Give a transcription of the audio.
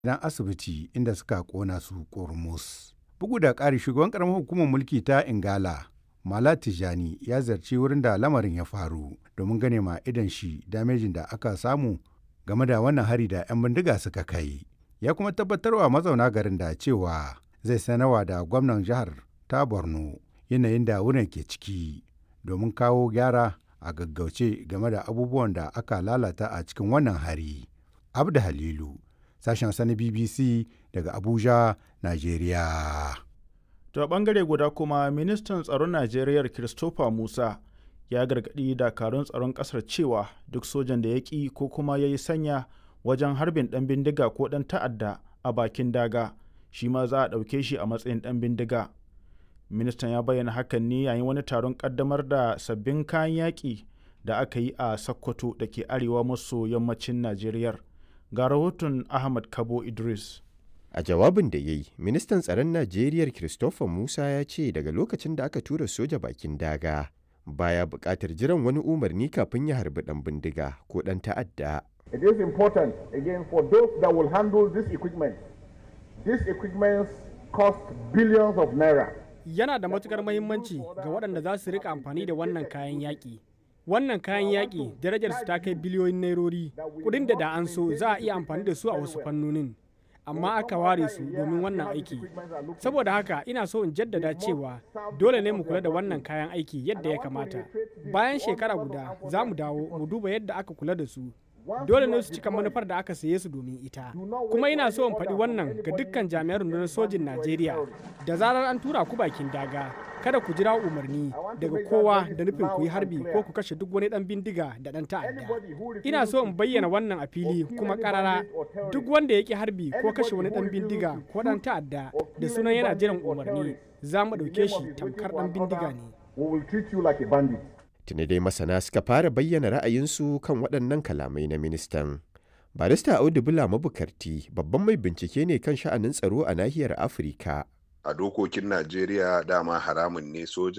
gidan asibiti inda suka kona su ƙurmus. Bugu da ƙari shugaban ƙaramar hukumar mulki ta Ingala Mala Tijani ya zarci wurin da lamarin ya faru domin gane ma idan shi damejin da aka samu game da wannan hari da 'yan bindiga suka kai. Ya kuma tabbatarwa mazauna garin da cewa zai sanarwa da gwamnan jihar ta Borno yanayin da wurin ke ciki domin kawo gyara a gaggauce game da abubuwan da aka lalata a cikin wannan hari. Abda Halilu, sashen sani BBC daga Abuja, Najeriya. To a bangare guda kuma ministan tsaron Najeriya Christopher Musa ya gargaɗi dakarun tsaron ƙasar cewa duk sojan da ya ƙi ko kuma ya yi sanya wajen harbin ɗan bindiga ko ɗan ta'adda a bakin daga shi ma za a ɗauke shi a matsayin ɗan bindiga. Ministan ya bayyana hakan ne yayin wani taron ƙaddamar da sabbin kayan yaƙi da aka yi a Sokoto da ke arewa maso yammacin Najeriya. Ga rahoton Ahmad Kabo Idris. A jawabin da ya yi, ministan tsaron Najeriya Christopher Musa ya ce daga lokacin da aka tura soja bakin daga baya buƙatar jiran wani umarni kafin ya harbi ɗan bindiga ko ɗan ta'adda. It is important again for those that will handle this equipment. These equipments cost billions of naira. Yana da matukar mahimmanci ga waɗanda za su rika amfani da wannan kayan yaƙi. Wannan kayan yaƙi darajarsu ta kai biliyoyin nairori, kuɗin da da an so za a iya amfani da su a wasu fannonin. amma aka ware su domin wannan aiki saboda haka ina so in jaddada cewa dole ne mu kula da wannan kayan aiki yadda ya kamata bayan shekara guda za mu dawo mu duba yadda aka kula da su dole ne su cika manufar da aka saye su domin ita kuma ina so in faɗi wannan ga dukkan jami'an rundunar sojin najeriya da zarar an tura ku bakin daga kada ku jira umarni daga kowa da nufin ku yi harbi ko ku kashe duk wani dan bindiga da dan ta'adda ina so in bayyana wannan a fili kuma karara duk wanda ya ki harbi ko kashe wani dan bindiga ko dan ta'adda da sunan yana jiran umarni za mu ɗauke shi tamkar dan bindiga ne tuni dai masana suka fara bayyana ra'ayinsu kan waɗannan kalamai na ministan barista audu bula mabukarti babban mai bincike ne kan sha'anin tsaro a nahiyar afirka a dokokin najeriya dama haramun ne soja